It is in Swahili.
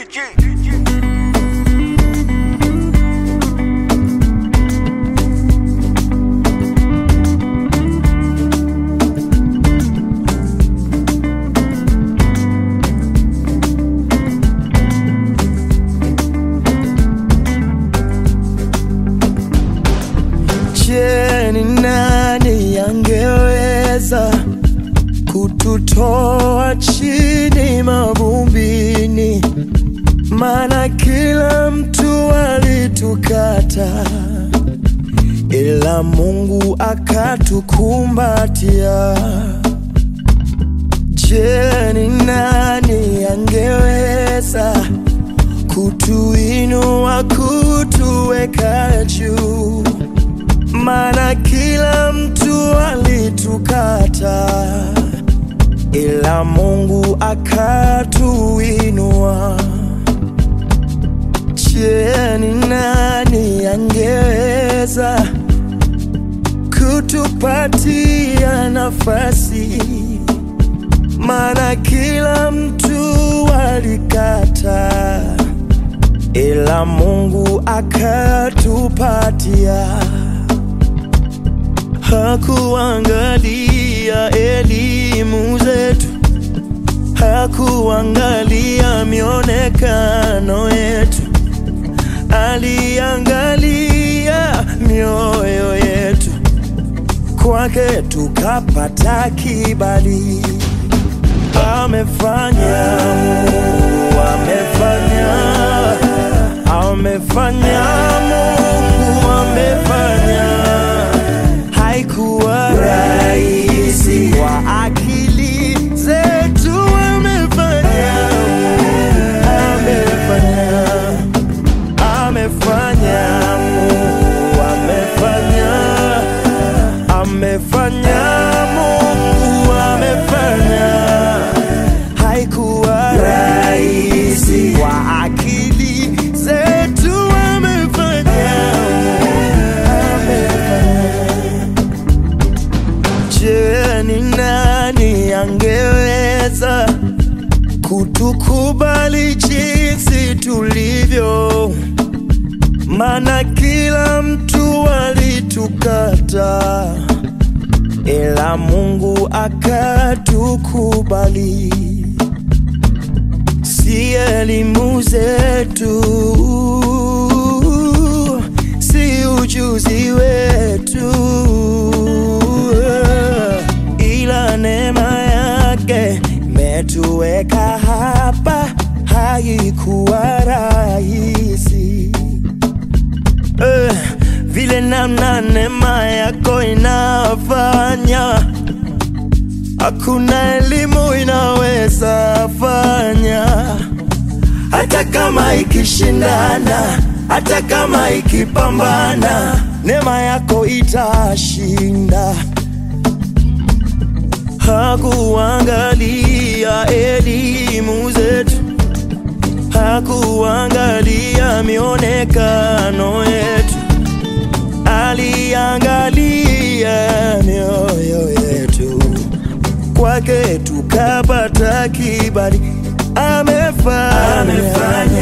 Je, ni nani angeweza kututoa chini mavumbini? Maana kila mtu alitukata, ila Mungu akatukumbatia. Je, ni nani angeweza kutuinua, kutuweka juu? Maana kila mtu alitukata, ila Mungu akatuinua. Je, ni nani angeweza kutupatia nafasi? Maana kila mtu alikata, ila Mungu akatupatia hakuangalia elimu zetu, hakuangalia mionekano yetu, aliangalia mioyo yetu. Kwake tukapata kibali. Amefanya Mungu, amefanya, amefanya Mungu, amefanya haikuwa rahisi kwa akili zetu, amefanya, amefanya, amefanya, Mungu amefanya, amefanya, Mungu amefanya, haikuwa rahisi kwa akili zetu, amefanya, amefanya. Je, ni nani angeweza kutukubali jinsi tulivyo? Maana kila mtu alitukata, ila Mungu akatukubali. Si elimu zetu, si ujuzi wetu, ila neema yake imetuweka hapa. Haikuwa rahisi eh, vile namna neema yako inafanya, hakuna elimu inaweza fanya, hata kama ikishindana, hata kama ikipambana, neema yako itashinda. Hakuangalia elimu zetu, hakuangalia mionekano yetu, aliangalia mioyo yetu. Kwake tukapata kibali, amefanya,